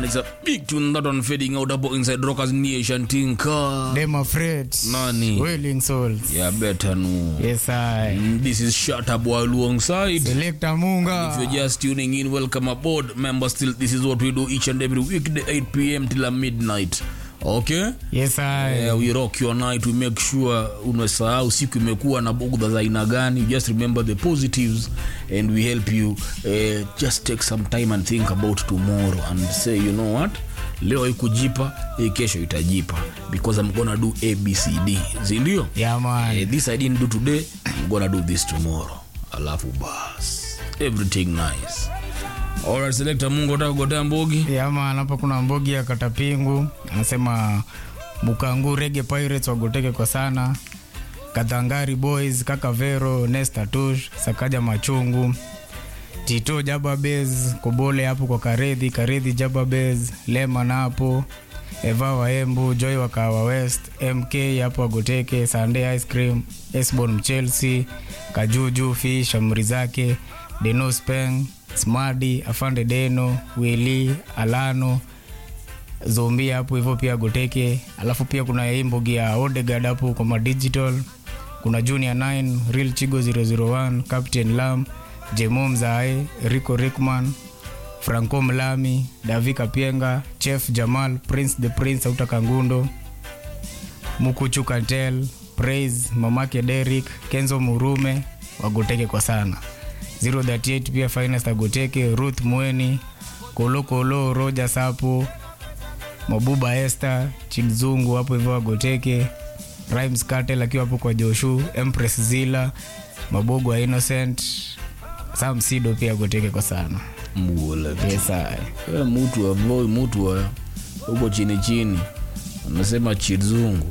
and it's a big tune that one fading out hapo inside rockers nation tinka Them afraid. Nani? Willing souls. yeah better no Yes, I. Mm, this is shut up while alongside Selector If Munga. you're just tuning in, welcome aboard. Remember, still, this is what we do each and every weekday, 8 p.m. till a midnight. Okay? Yes, I. Yeah, we rock your night. We make sure umesahau siku imekuwa na bugudha za aina gani. You just remember the positives and we help you uh, just take some time and think about tomorrow and say, you know what? leo haikujipa hii kesho itajipa because i'm gonna do abcd sindio Yeah, man. Eh, this i didn't do today i'm gonna do this tomorrow alafu bas everything nice alright selector mungu ataka kugotea mbogi Yeah, man. Hapa kuna mbogi ya katapingu anasema bukangu rege pirates wagoteke kwa sana katangari boys kaka vero nesta tush sakaja machungu tito jababes kobole hapo kwa karedhi karedhi jababes leman hapo eva waembu joy wa kawa west mk hapo agoteke sunday ice cream esbon mchelsea kajuju fish amri zake deno speng smadi afande deno wili alano zombi hapo hivyo pia goteke alafu pia kuna hii mbogi ya odegard hapo kwa madigital kuna junior 9 real chigo 001 captain lam jemo mzae rico rickman franco mlami davi kapienga chef jamal prince the prince auta kangundo mukuchu kantel praise mamake derik kenzo murume wagoteke kwa sana 038 pia finest agoteke ruth mweni kolokolo roja sapo mabuba este chimzungu hapo hivyo wagoteke rimes cartel akiwa hapo kwa joshu empress zila mabogo wa innocent sam sido pia agoteke kwa sana mgula yes, aye. Eh, mutu wa voi mutu wa huko chini chini anasema chizungu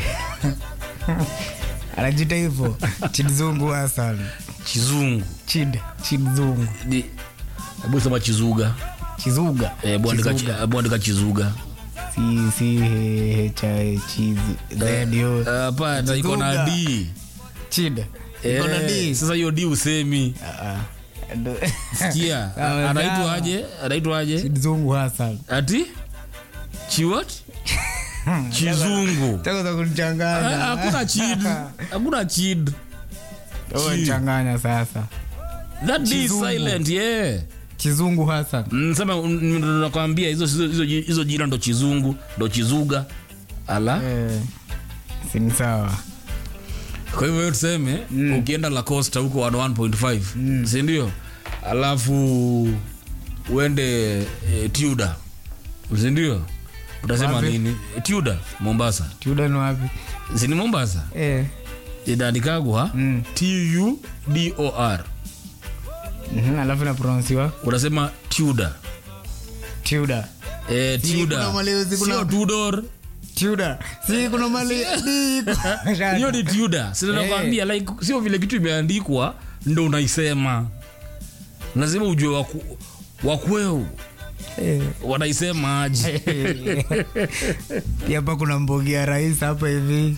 anajita hivyo chizungu hasan chizungu chid chizungu Di- hebu sema chizuga chizuga Eh, hebu andika chi- Chizuga. hebu andika chizuga si si he- cha chizi radio Eh, hapana iko na Chizuga. d chid iko na Eh, D. sasa hiyo d usemi Ah, ah. Ndo- sikia Sawa, anaitwa sawa. aje anaitwa aje chizungu hasan ati chiwat chizungu taka za Eh, kunichanganya hakuna chid hakuna chid Chi. changanya sasa that d is Chizungu. silent yeah kizungu hasan Mm, sema mm, ndo nakwambia hizo hizo- hizo hizo jina ndo chizungu ndo chizuga ala eh, sini sawa kwa hivyo hiyo tuseme ukienda la costa huko 1.5 mm. sindio alafu uende e, tuda sindio utasema Wapi? nini e, tuda mombasa tiudani wapi sini mombasa eh. inaandikagwa mm. tudor mhm, alafu napronounsiwa unasema tuda tiuda e, Si, tuda kuna malezi, kuna- sio tudor tiuda si kuna mali hiyo ni tuda sinakwambia like sio vile kitu imeandikwa ndo unaisema lazima ujue waku, wakweu Eh. wanaisema aje Pia hapa kuna mbogi ya rais hapa hivi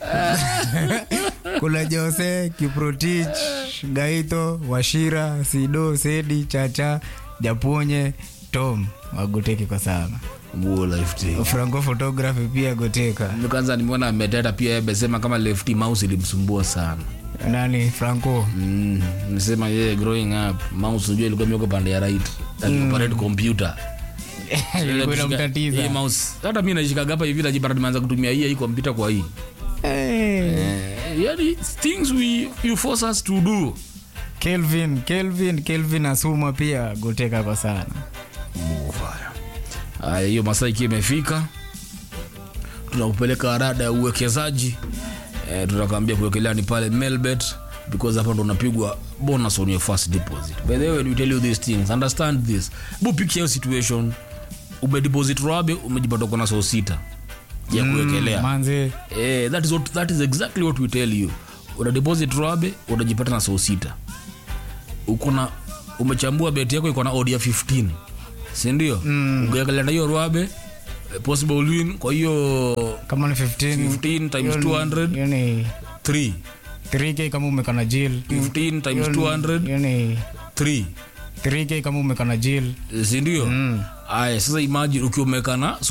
kuna jose kiprotich gaito washira sido sedi chacha japonye tom wagoteke kwa sana franco photography pia goteka kwanza nimeona ameteta pia amesema kama lefty mouse ilimsumbua sana nani franco mm, nisema yeye growing up mouse unajua ilikuwa mioko pande ya right alioperate computer ilikuwa Hii inamtatiza mouse hata mi naishikaga hapa hivi najipata nimeanza kutumia hii hii kompyuta kwa hii Eh, eh, yani things we you force us to do kelvin kelvin kelvin asuma pia goteka kwa sana Mufaya. Haya, hiyo masaa ikiwa imefika, tunakupeleka rada ya uwekezaji e, tutakwambia kuwekelea ni pale Melbet because hapa ndo unapigwa bonus on your first deposit. By the way, when we tell you these things, understand this. Bu picture your situation. Umedeposit rabe, umejipata uko na so sita ya kuwekelea. manze Eh, that is what that is exactly what we tell you. Una deposit rabe, unajipata na so sita. Uko na umechambua beti yako iko na odd ya 15. Si ndio? Mm. Ungeangalia na hiyo rabe eh, possible win kwa hiyo kama ni 15 15 times hiyo ni- 200 hiyo ni 3 3k kama umekana jil 15 times Hiyo ni- 200 hiyo ni 3 3k kama umekana jil sindio Mm. aya sasa imagine ukiwa umekana